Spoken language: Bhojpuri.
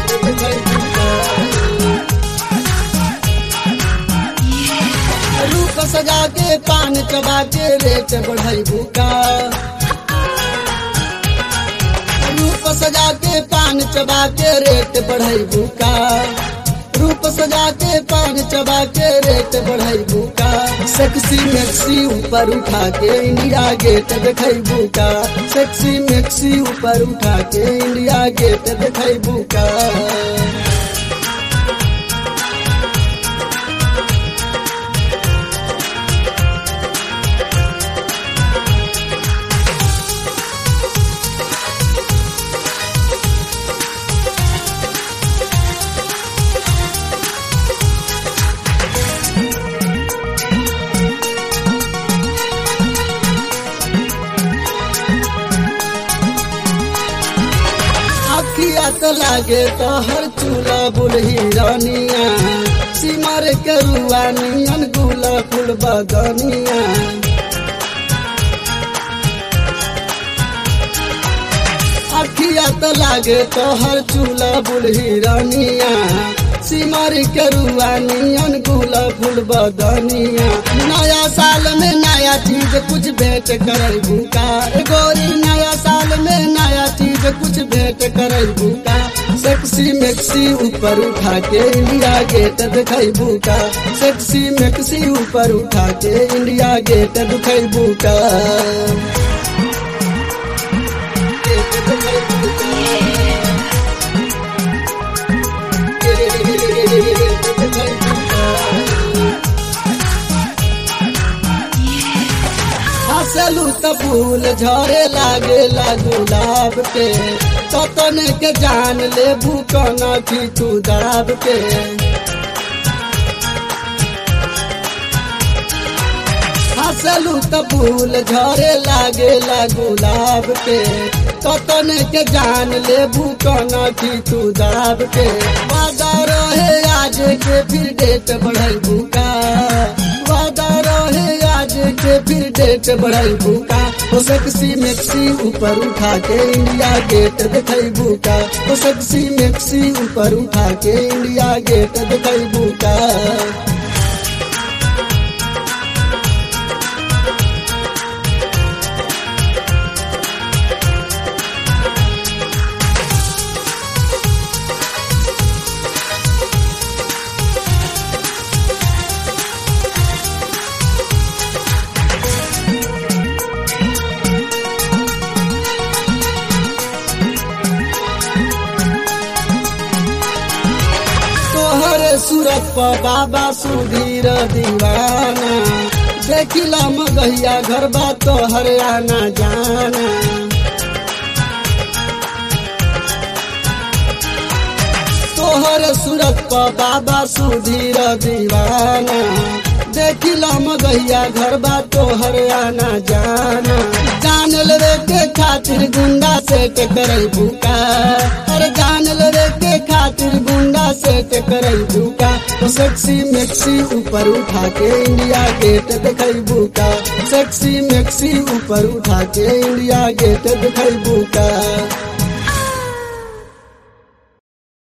गेट देखैबू का रूप सजा के पान चबा के रेट बढ़ैबू का रूप सजा के पान चबा के रेट बढ़ैबू का रूप सजा के पान चबा के रेट बढ़ैबू का सेक्सी मैक्सी ऊपर उठा के इंडिया गेट देखैबू का सेक्सी मैक्सी ऊपर उठा के इंडिया गेट देखैबू का अखिया तो लागे तो हर चूल्हा बुलही रानिया सिमर करुआ नियन गुला फुल बदनिया अखिया तो लागे तो हर चूल्हा बुलही रानिया सिमर करुआ नियन गुला फुल बदनिया नया साल में नया चीज कुछ भेंट करबू का गोरी नया साल में नया चीज कुछ भेंट करबू का सेक्सी मैक्सी ऊपर उठा के इंडिया गेट दिखैबू का सेक्सी मैक्सी ऊपर उठा के इंडिया गेट दिखैबू का गेट दिखैबू का। गेट दिखैबू का। हंसलू त फूल झरे लागे गुलाब के ततन के जान ले भूकना खींचू दाब के हंसलू त फूल झरे लागे गुलाब के ततन के जान ले भूकना खींचू दाब के वादा रहे आज के फिर डेट बढ़ल भूका वादा रहे आज के फिर डेट बढ़ल भूका ओ सेक्सी मैक्सी ऊपर उठा के इंडिया गेट देखैबू का ओ सेक्सी मैक्सी ऊपर उठा के इंडिया गेट देखैबू का तोहर सूरत पर बाबा सुधीर दीवाना देखिला मगहिया घर बा तोहर आना जाना तोहर सूरत पर बाबा सुधीर दीवाना देखिला मगहिया घर बा तोहर आना जाना जान लेवे के खातिर गुंडा से के करई भूका अरे जान लेवे के खातिर गुंडा से के करई भूका तो सेक्सी मैक्सी ऊपर उठा के इंडिया गेट देखई भूका सेक्सी मैक्सी ऊपर उठा के इंडिया गेट देखई भूका